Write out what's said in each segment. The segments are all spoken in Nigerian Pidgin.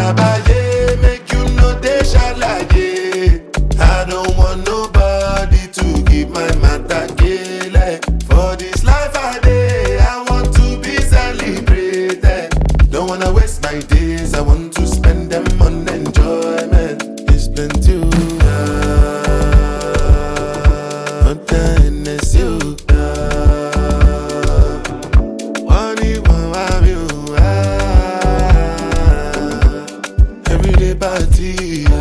trabaye, make you no dey shalaye. I don't want nobody to give my matter kele. For this life I dey, I want to be celebrated. Don't wanna waste my days, I want to spend them on enjoyment. It's plenty. oh, ah, But then it's you. ah. Money won't have you. ah. Everyday party. ah.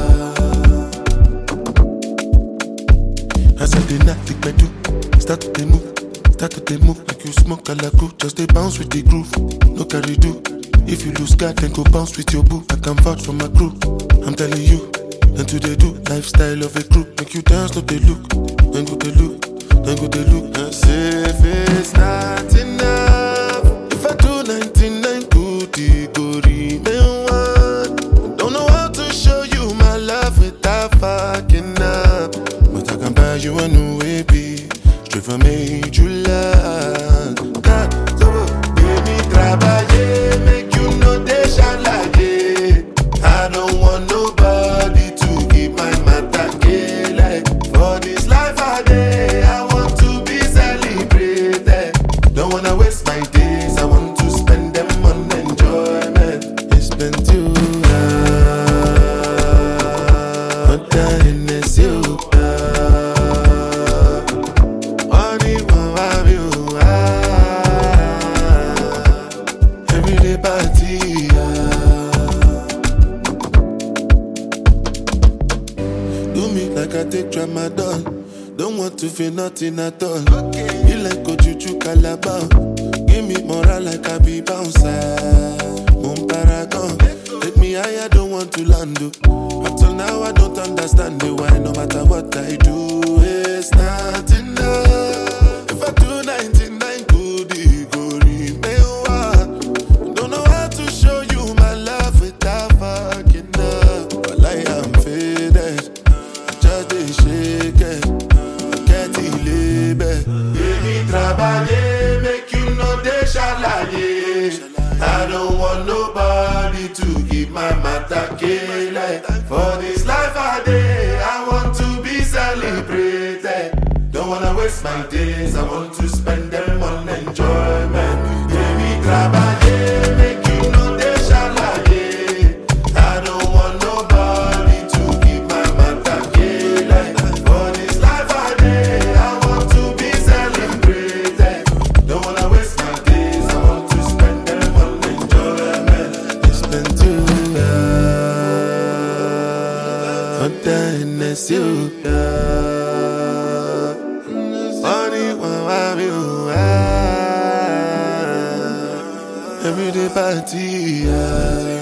As I dey knock the bedroom, start to dey move, start to dey move like you smoke alaku. Just dey bounce with the groove, no carry do. If you lose guard, then go bounce with your boo. I can vouch for my crew. I'm telling you, and to they do lifestyle of a crew. Make you dance, no they look, then go they look, then go they look. And say if it's not enough, if I do 99 good, it go remain one. Don't know how to show you my love without fucking up. But I can buy you a new AP, straight from major land. God, so give me trabaye, make you know they shalaye. I don't want nobody to give my matter kele. For this life I day, I want to be celebrated. Don't wanna waste my days, I want to spend them on enjoyment. It's been too long, but then it's you. Money won't have you. ah. Everyday party. ah. Do me like I take tramadol. Don't want to feel nothing at all. Be like Ojuju Calabar. Give me moral like I be bouncer. Moon paragon. Take me higher, don't want to land. oh. Up till now, I don't understand the why. No matter what I do, it's not enough. If I do 99 good, it go remain one. Don't know how to show you my love without fucking up. But I am faded. I just dey shake it. Forget the label. Baby, trabaye, make you know they shalaye. I don't want nobody to give my matter kele. For this life I day, I want to be celebrated. Don't wanna waste my days, I want to spend them on enjoyment. Baby, trabaye, make you know they shalaye. I don't want nobody to give my matter kele. For this life I day, I want to be celebrated. Don't wanna waste my days, I want to spend them on enjoyment. It's been too long, but then it's you. Money won't have you. ah. Everyday party. ah.